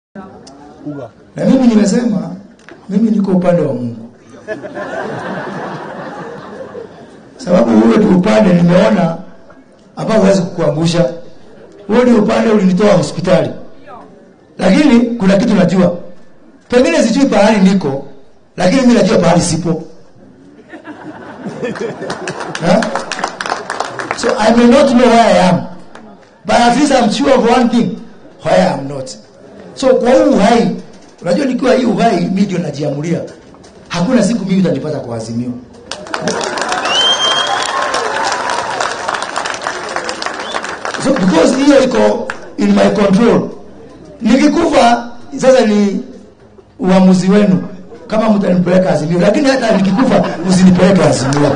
Na mimi nimesema mimi niko upande wa Mungu, sababu ule tu upande nimeona ambao huwezi kukuangusha. Huo ni upande ulinitoa hospitali, lakini kuna kitu najua, pengine sijui pahali niko, lakini mimi najua pahali sipo huh? So I may not know where I am but at least I'm sure of one thing where I am not. So kwa huu uhai, unajua nikiwa hii uhai mimi ndio najiamulia, hakuna siku mimi utanipata kwa azimio. So because hiyo iko in my control. Nikikufa sasa ni uamuzi wenu kama mtanipeleka azimio, lakini hata nikikufa msinipeleke azimio.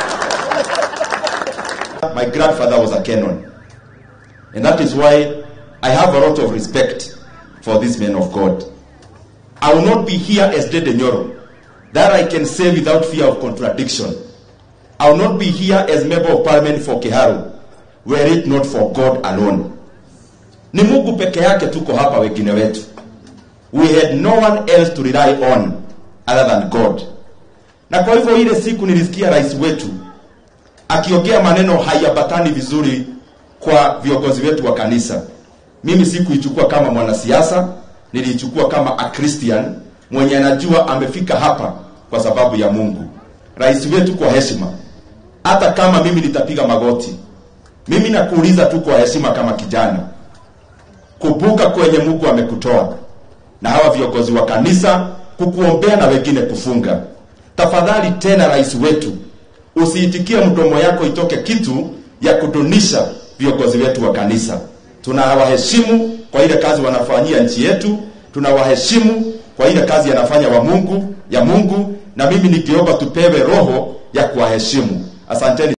My grandfather was a canon. And that is why I have a lot of respect for this man of God. I will not be here as Dede Nyoro. That I can say without fear of contradiction. I will not be here as member of parliament for Kiharu, were it not for God alone. Ni Mungu peke yake tuko hapa wengine wetu. We had no one else to rely on other than God. Na kwa hivyo ile siku nilisikia rais wetu akiongea maneno hayabatani vizuri kwa viongozi wetu wa kanisa. Mimi sikuichukua kama mwanasiasa, niliichukua kama a Christian mwenye anajua amefika hapa kwa sababu ya Mungu. Rais wetu, kwa heshima, hata kama mimi nitapiga magoti, mimi nakuuliza tu kwa heshima kama kijana, kumbuka kwenye Mungu amekutoa na hawa viongozi wa kanisa kukuombea na wengine kufunga. Tafadhali tena, rais wetu, usiitikie mdomo yako itoke kitu ya kudunisha viongozi wetu wa kanisa. Tunawaheshimu kwa ile kazi wanafanyia nchi yetu, tunawaheshimu kwa ile kazi yanafanya wa Mungu ya Mungu, na mimi nikiomba tupewe roho ya kuwaheshimu. Asanteni.